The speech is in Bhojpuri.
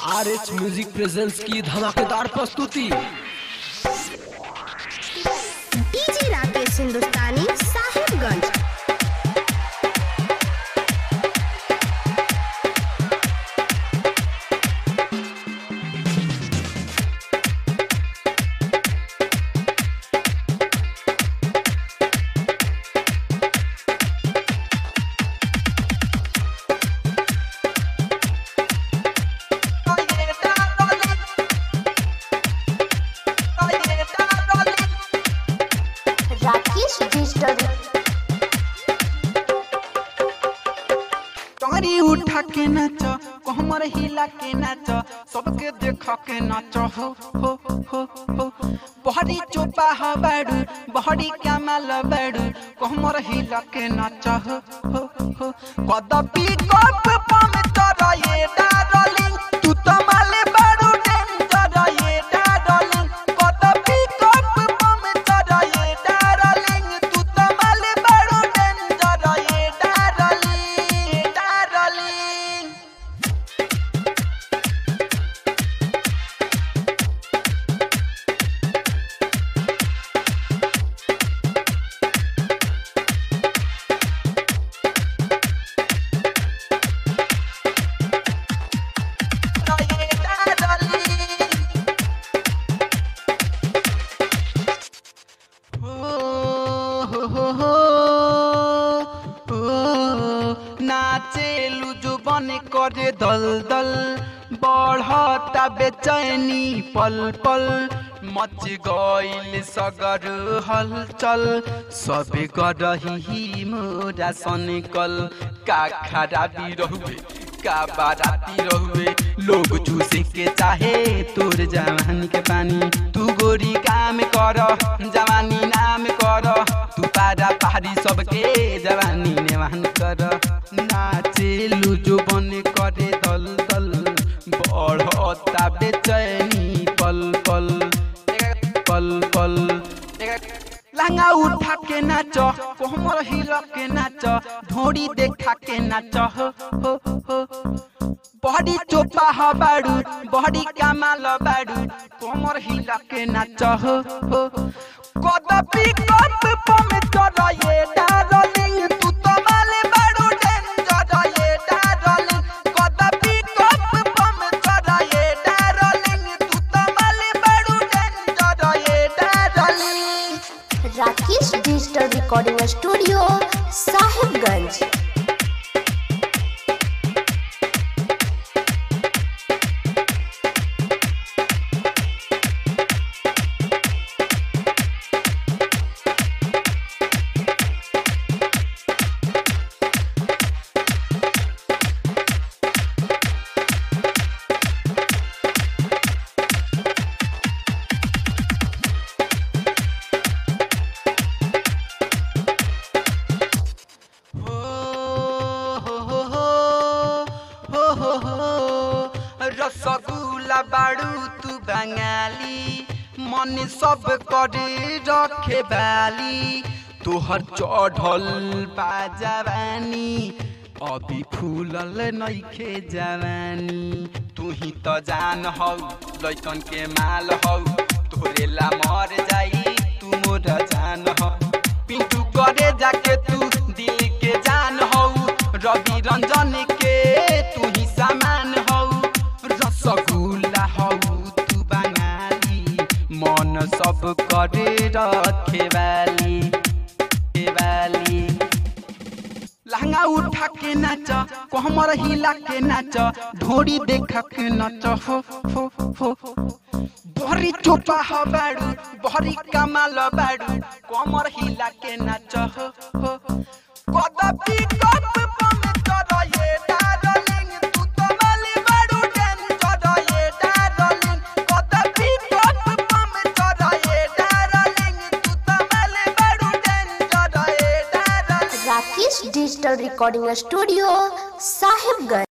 आर एच म्यूजिक प्रेजेंस की धमाकेदार प्रस्तुति डीजे राकेश हिंदुस्तानी साहिबगंज राकेश डिजिटल टंगरी उठा के नाच कमर हिला के नाच सबके देख के नाच हो हो हो हो बहरी चोपा ह बाड़ू बहरी कमाल बाड़ू कमर हिला के नाच हो हो हो कदपि कप पम तर ये डार्लिंग तू तो माले बाड़ू डेंजर ये डार्लिंग कदपि कप पम तर ये डार्लिंग तू तो माले बाड़ू डेंजर ये डार्लिंग डार्लिंग ये डार्लिंग हो हो हो नाचेलु जो बन करे दल दल बढ़ता बेचैनी पल पल मच गइल सगर हलचल सबे करही मोरा सनकल का खराबी रहुए का बाराती रहुए लोग चूसे के चाहे तोर जवानी के पानी तू गोरी काम कर जवानी नाम कर तू पारा पहाड़ी सबके जवानी नेवान कर नाचेलु जो बन करे दल दल बढ़ता बेचैनी पल पल पल पल लहंगा उठा के नाच कोमर हिल के नाच ढोड़ी देखा के नाच हो हो हो बॉडी चोपा ह बाड़ू बॉडी कमाल बाड़ू कोमर हिल के नाच हो हो कदपि कप पम तर ये डार्लिंग तू तो माले बाड़ू डेंजर ये डार्लिंग कदपि कप पम तर ये डार्लिंग तू तो माले बाड़ू डेंजर ये darling Rakesh digital recording studio Sahibganj हो हो हो हो हो हो हो रसगुल्ला बाड़ू तू बंगाली मन सब करे रखे बाली तोहर चढ़ल बा जवानी अभी फूलल नइखे जवानी तू ही त जान हौ लैकन के माल हौ तोरे ला मर जाई तू मोर जान हौ पिंटू करे जाके तू दिल के जान हौ रवि रंजन के तू ही सामान हौ रसगुल्ला हौ तू बंगाली मन सब करे रखे वाली के वाली लहंगा उठा के नाच कोमर हिला के नाच ढोरी देखा के नाच हो हो हो बहरी चोपा ह बाड़ू बहरी कमाल बाड़ू कोमर हिला के नाच हो हो कदपि कप पम तर ये डार्लिंग तू तो माली बाड़ू डेंजर ये डार्लिंग कदपि कप पम तर ये डार्लिंग तू तो माली बाड़ू डेंजर ये darling Rakesh digital recording studio Sahibganj